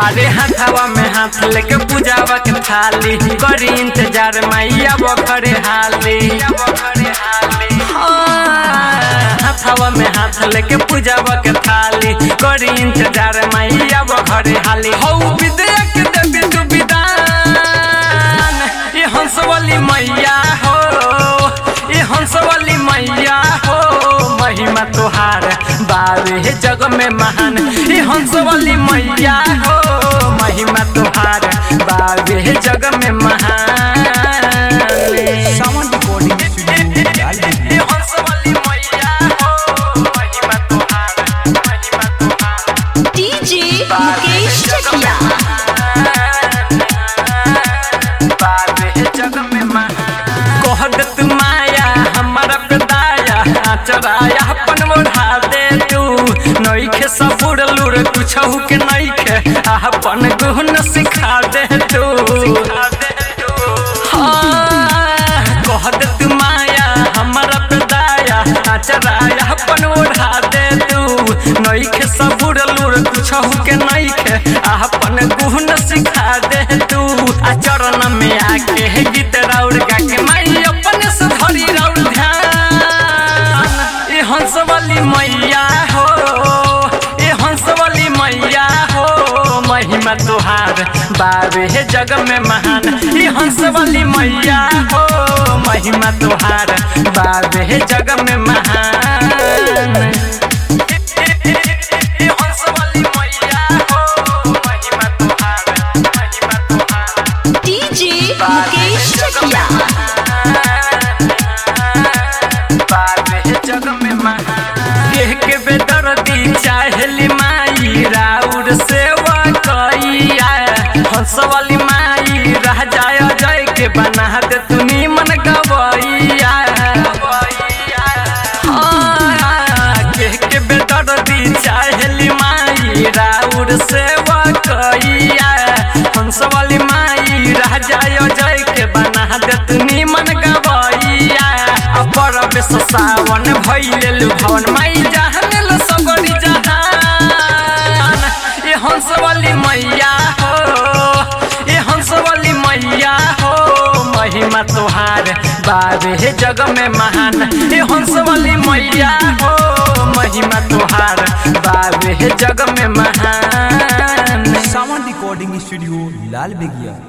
अरे हाथवा में हाथ लेके पूजावा के थाली करी इंतजार मैया वो घरे हाली हाँ, हाथवा में हाथ लेके पूजावा के थाली करी इंतजार मैया वो घरे हाली हौ विद्या के देवी तू विदान ये हंसवाली मैया हो ये हंसवाली मैया हो महिमा तोहार बावे जग में महान ये हंसवाली मैया हो महिमा तोहार बावे जग में महान सावन रिकॉर्डिंग स्टूडियो लाल ये हंसवाली मैया हो महिमा तोहार महिमा तोहार डीजे मुकेश चकिया कहत माया हमारा पेदाया चराया अपन मोढ़ा दे तू नईखे सबुर लुर कुछहु के नईखे अपन गुण सिखा दे तू हाँ, कह दे तू माया हमारा पेदाया चराया अपन ओढ़ा दे तू नईखे सबुर लुर कुछहु के नईखे अपन गुण सिखा दे तू आ चरण में आके गीत राउर गा के माई अपन से धरी राउर ध्यान ए हंसवाली मैया हो ए हंसवाली मैया हो महिमा तोहार बावे हे जग में महान ए हंसवाली मैया हो महिमा तोहार बावे हे जग में महान हंसवाली मैया हो महिमा तोहार महिमा तोहार डीजे मुकेश चकिया केह के बेदर्दी चाहली माई राउर सेवा कैया हंसवाली माई रह जाय जय के बना दे तुनी मन गवैया हाँ, केह के बेदर्दी चाहली माई राउर सेवा कैया हंसवाली माई रह जाय जय के बना दे तुनी मन गवैया अपर बेस सावन भैले भवन माई जहन सबरी जहान ये हंसवाली मैया हो ये हंसवाली मैया हो महिमा तोहार बाबे हे जग में महान ये हंसवाली मैया हो महिमा तोहार बाबे हे जग में महान सावन रिकॉर्डिंग स्टूडियो लाल बेगिया